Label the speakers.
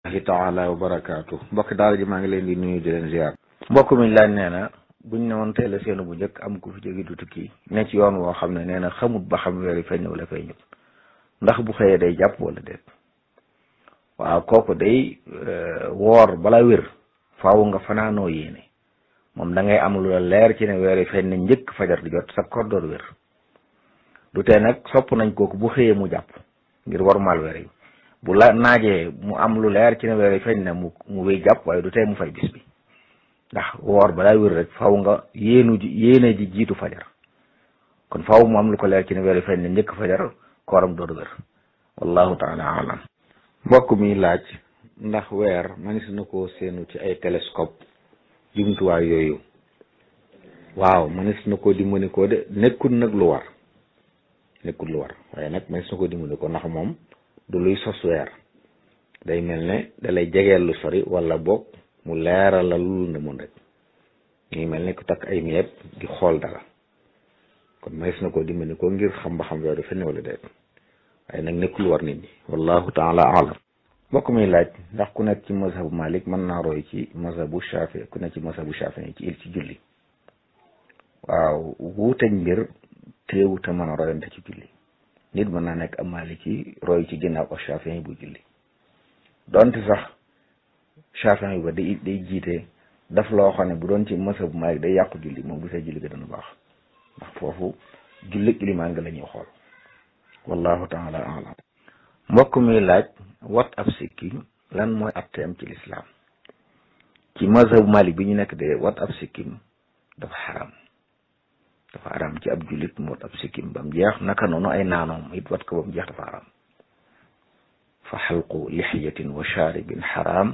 Speaker 1: ahi taala wa barakaatu mbokk daal ji maa ngi leen di nuyu di leen ziar
Speaker 2: mbokk mi laaj nee na buñ ne woon tey la seenu bu njëkk am ku fi jóge du tukki ne ci yoon woo xam ne nee na xamut ba xam weer yi feeñ wala feeñut ndax bu xëyee day jàpp wala déet waaw kooku day woor bala wér faaw nga fanaanoo yéene moom da ngay am lu la leer ci ne weer yi feeñ na njëkk fajar di jot sa koor door wér du tee nag sopp nañ kooku bu xëyee mu jàpp ngir warmaal weer yi bu la naajee mu am lu leer ci ne weer yi feeñ na mu mu wéy jàpp waaye du tee mu fay bis bi ndax woor balaa wér rek faw nga yéenu ji yéene ji jiitu fajar kon faw mu am lu ko leer ci ne weer yi feeñ na njëkk fajar kooram door wér wallahu taala alam
Speaker 1: mbokk mi laaj ndax weer manis na ko seenu ci ay télescope jumtuwaay yooyu waaw manis na ko dimbali ko de nekkul nag lu war nekkul lu war waaye nag manis na ko dimbali ko ndax moom du luy sos weer day mel ne dalay jegeel lu sori wala boog mu leeral la lu ne mun rek ngi mel ne ku takk ay miyeeb di xool dara kon manis na ko dimbali ko ngir xam ba xam weer du fenn wala déet waaye nag nekkul war nit ñi wallahu taala alam mbokk mi laaj ndax ku nekk ci mazhabu malik mën naa roy ci mazhabu shafi ku nekk ci mazhabu shafi ci il ci julli waaw wuuteñ mbir téewuta mën a royante ci julli nit mën naa nekk am maliki roy ci ginnaaw ak shafi bu julli donte sax shafi ba day day jiite daf loo xam ne bu doon ci mazhabu malik day yàqu julli moom bu see julli ga dana baax ndax foofu julli ilimaan nga la ñuy xool wallahu taala alam mbokk mi laaj wat ab sikkim lan mooy atteem ci lislaam ci mazhabu malik bi ñu nekk de wat ab sikkim dafa xaram dafa xaram ci ab jullit mu wat ab sikkim ba mu jeex naka noonu ay naanoom it wat ko ba mu jeex dafa xaram fa xalqu lixiyatin wa shaaribin xaram